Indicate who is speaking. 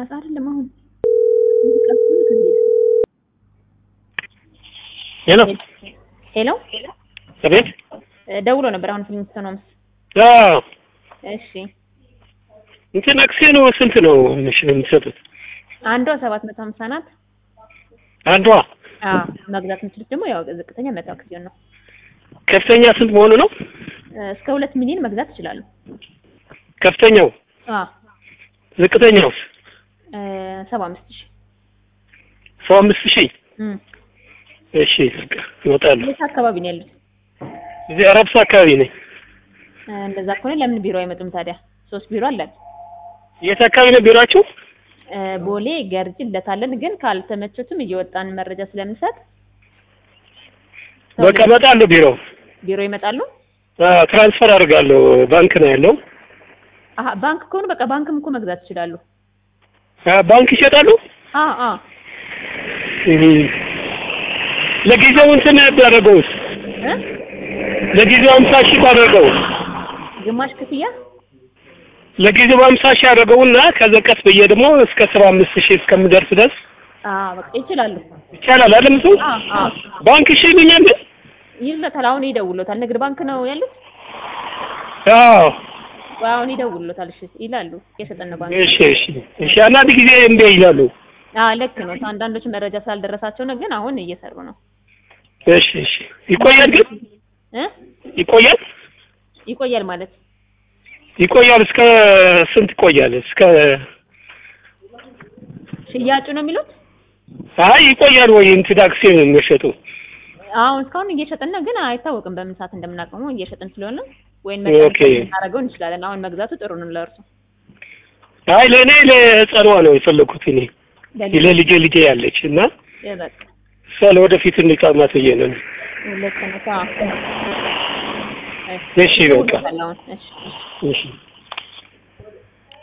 Speaker 1: ማታ አይደለም አሁን እንዲቀርቡ ከዚህ
Speaker 2: ሄሎ
Speaker 1: ሄሎ
Speaker 2: አቤት።
Speaker 1: ደውሎ ነበር አሁን ፊልም ነው
Speaker 2: አዎ
Speaker 1: እሺ
Speaker 2: እንትን አክሲዮኑ ስንት ነው ምሽ የምትሰጡት?
Speaker 1: አንዷ ሰባት መቶ ሀምሳ ናት
Speaker 2: አንዷ
Speaker 1: አዎ መግዛት የምችሉት ደግሞ ያው ዝቅተኛ መቶ አክሲዮን ነው
Speaker 2: ከፍተኛ ስንት መሆኑ ነው?
Speaker 1: እስከ ሁለት ሚሊዮን መግዛት ይችላሉ
Speaker 2: ከፍተኛው
Speaker 1: አዎ
Speaker 2: ዝቅተኛው
Speaker 1: ሰባ አምስት ሺህ
Speaker 2: ሰባ አምስት ሺህ
Speaker 1: እም
Speaker 2: እሺ በቃ እወጣለሁ።
Speaker 1: የት አካባቢ ነው ያሉት
Speaker 2: እዚህ አረብሳ አካባቢ ነኝ።
Speaker 1: እንደዛ ከሆነ ለምን ቢሮ አይመጡም ታዲያ ሶስት ቢሮ አለን
Speaker 2: የት አካባቢ ነው ቢሮአችሁ?
Speaker 1: ቦሌ ገርጂ እንደታለን ግን ካልተመቸቱም እየወጣን መረጃ ስለምንሰጥ
Speaker 2: በቃ እመጣለሁ ቢሮ።
Speaker 1: ቢሮ ይመጣሉ
Speaker 2: አዎ ትራንስፈር አድርጋለሁ። ባንክ ነው ያለው።
Speaker 1: አሀ ባንክ ከሆኑ በቃ ባንክም እኮ መግዛት ይችላሉ
Speaker 2: አዎ ባንክ ይሸጣሉ።
Speaker 1: አ አ
Speaker 2: እህ ለጊዜው እንትን ያደረገውስ
Speaker 1: እ
Speaker 2: ለጊዜው አምሳ ሺህ ባደረገው
Speaker 1: ግማሽ ክፍያ
Speaker 2: ለጊዜው አምሳ ሺህ ያደረገውና ከዛ ቀስ ብዬ ደግሞ እስከ ሰባ አምስት ሺህ እስከምደርስ ድረስ
Speaker 1: አ በቃ ይችላሉ
Speaker 2: ይቻላል አይደል? እሱ
Speaker 1: አ አ
Speaker 2: ባንክ እሺ ይሉኛል።
Speaker 1: ይሉታል አሁን ይደውሎታል ንግድ ባንክ ነው ያሉት
Speaker 2: አዎ
Speaker 1: አሁን ይደውሎታል እሺ ይላሉ የሰጠን ነው ባንክ
Speaker 2: እሺ እሺ እሺ። አንዳንድ ጊዜ እምቢ ይላሉ።
Speaker 1: አ ልክ ነው አንዳንዶች መረጃ ስላልደረሳቸው ነው ግን አሁን እየሰሩ ነው
Speaker 2: እሺ እሺ። ይቆያል ግን
Speaker 1: እ
Speaker 2: ይቆያል
Speaker 1: ይቆያል ማለት
Speaker 2: ይቆያል። እስከ ስንት ይቆያል? እስከ
Speaker 1: ሽያጩ ነው የሚሉት
Speaker 2: አይ ይቆያል ወይ እንትን አክሲዮን የሚሸጡ
Speaker 1: አሁን እስካሁን እየሸጥን ነው ግን አይታወቅም በምን ሰዓት እንደምናቆመው እየሸጥን ስለሆነ ወይም
Speaker 2: ኦኬ።
Speaker 1: እናደርገው እንችላለን አሁን መግዛቱ ጥሩ ነው ለእርሱ
Speaker 2: አይ ለእኔ ለህፃኗ ነው የፈለኩት እኔ
Speaker 1: ለልጅ
Speaker 2: ለልጄ ልጄ ያለች እና
Speaker 1: በቃ
Speaker 2: እሷ ለወደፊት እንዲቃማት ብዬ ነው።
Speaker 1: ልክ ነው አዎ።
Speaker 2: እሺ በቃ
Speaker 1: አሁን እሺ
Speaker 2: እሺ